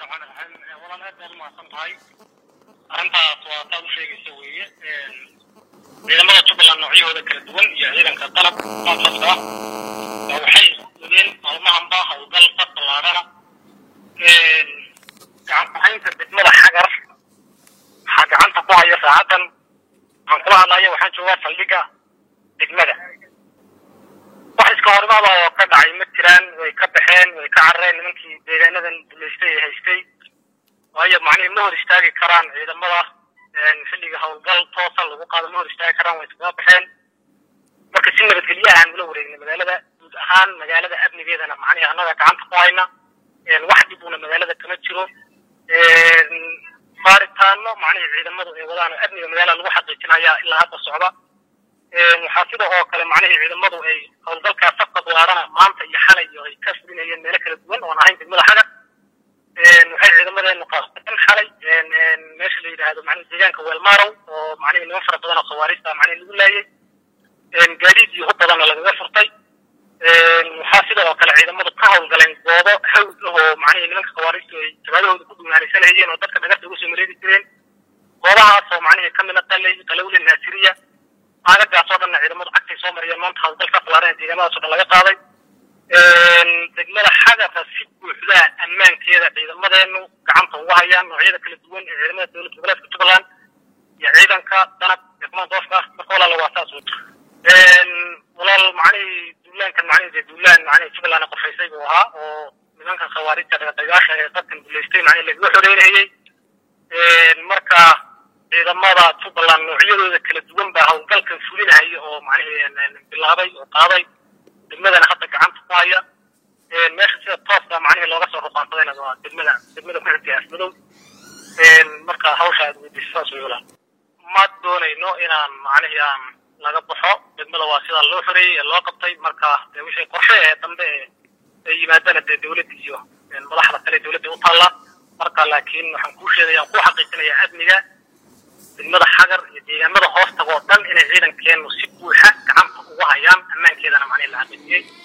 raxmaan raxiim walaan aad baad umahadsan tahay arrintaas waa taad u sheegaysa weeye ciidamada jubbaland noocyahooda kala duwan iyo ciidanka qalab qaabkaska ah baa waxay wadeen maalmahanba howlgal fad ballaadhana gacan kuhaynta degmada xagar waxaa gacanta ku haya saacaddan waxaan kula hadlaya waxaan joogaa saldhigga degmada wax iska horimaada oo ka dhacay ma jiraan way ka baxeen way ka carareen nimankii deegaanadan duleystay ee haystay waayo macnihi ma hor istaagi karaan ciidamada xilliga howlgal toosa lagu qaado ma hor istaagi karaan way iskaga baxeen marka si nabadgelyo ahaan ula wareegnay magaalada guud ahaan magaalada amnigeedana macnihi annaga gacanta ku hayna wax dhibuna magaalada kama jiro baaritaano macnihi ciidamadu ay wadaan oo amniga magaalada lagu xaqiijinaya ilaa hadda socda waxaa sida oo kale macnihii ciidamadu ay howlgalkaa safka diyaarana maanta iyo xalay iyo ay ka fulinayeen meelo kala duwan oon ahayn degmada xagar waxay ciidamadeenu qaasteen xalay meesha la yidhaahdo macnihi deegaanka weelmarow oo macnihi niman fara badan oo khawaarista macnihi lagu laayay gaadiid iyo hub badanna lagaga furtay waxaa sida oo kale ciidamadu ka howlgaleen goobo hawd ah oo macnihi nimanka khawaaristu ay jabaadahooda ku dhumaalaysanayeen oo dadka dhagarta ugu soo mareegi jireen goobahaas oo macnihi kamid a qalay qalowle naasiriya aagagaas oo dhanna ciidamadu cagtay soo mariyeen maanta howlgalka ballaaran deegaamadaas oo dhan laga qaaday degmada xagarka si buuxdaa ammaankeeda ciidamadeenu gacanta ugu hayaan noocyada kala duwan ee ciidamada dowladda goboleedka jubbaland iyo ciidanka danab degmada doofka marka walaala waa saas wey walaal macnihii duulaankan macnihi dee duulaan macnihi jubbaland qofaysay buu ahaa oo nimankan khawaarijta dhagadayaasha ee dadkan duleystay macnihi lagaga xoreynayay marka ciidamada jubbaland noocyadooda kala duwan baa howlgalkan fulinahaya oo macnihi bilaabay oo qaaday degmadana hadda gacanta ku haya meesha sida tooska macnihi looga soo ruqaansadayna waa degmada degmada ku xigtay asmadow marka hawsha aad weydiisa saas wey walaal ma doonayno inaan macnihi aan laga baxo degmada waa sidaa loo xoreeyey ee loo qabtay marka dee wixii qorshe ee dambe ee ay yimaadana dee dowladda iyo madaxda kale dowladda u taalla marka laakiin waxaan kuu sheegaya aan kuu xaqiijinayaa amniga degmada xagar iyo deegaamada hoostaga oo dhan inay ciidankeenu si buuxa gacanta ugu hayaan ammaankeedana macnihi la xaqiijiyey